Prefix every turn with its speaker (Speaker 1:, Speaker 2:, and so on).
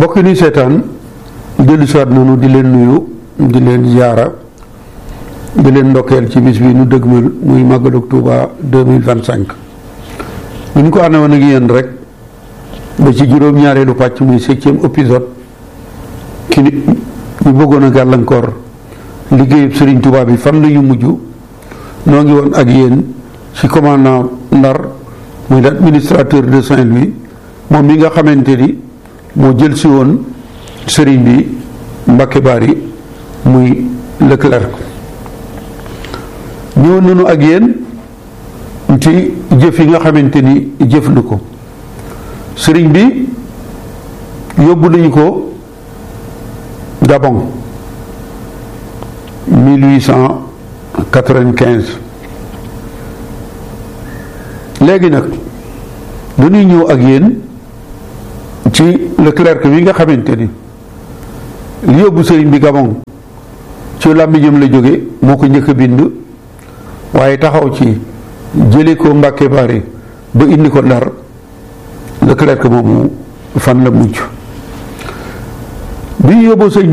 Speaker 1: mbokk yi nuy seetaan dellu siwaat noonu di leen nuyu di leen ziyaara di leen ndokkeel ci bis bi nu dëgmal muy màggalu Tuuba deux mille vingt cinq ni ñu ko ànd woon ak yéen rek ba ci juróom-ñaareelu pàcc muy septième épisode ki ni ñu bëggoon a gàllankoor liggéeyub Sëriñ Tuuba bi fan la ñu mujj noo ngi woon ak yéen ci commandant Ndar muy l'administrateur de Saint-Louis moom mi nga xamante ni moo jël si woon sëriñ bi Mbacke Bari muy Leclerc ñëwoon nañu ak yéen ci jëf yi nga xamante ni jëf na ko sëriñ bi yóbbu nañu ko Gabon 1895 léegi nag dañuy ñëw ak yéen ci Leclerc bi nga xamante ni li yóbbu sëriñ bi Gabon ci làmmiñam la jóge moo ko njëkk a bind waaye taxaw ci jële ko Mbàkke Bari ba indi ko Ndar Leclerc moomu fan la mujj bi ñu yóbbu sëriñ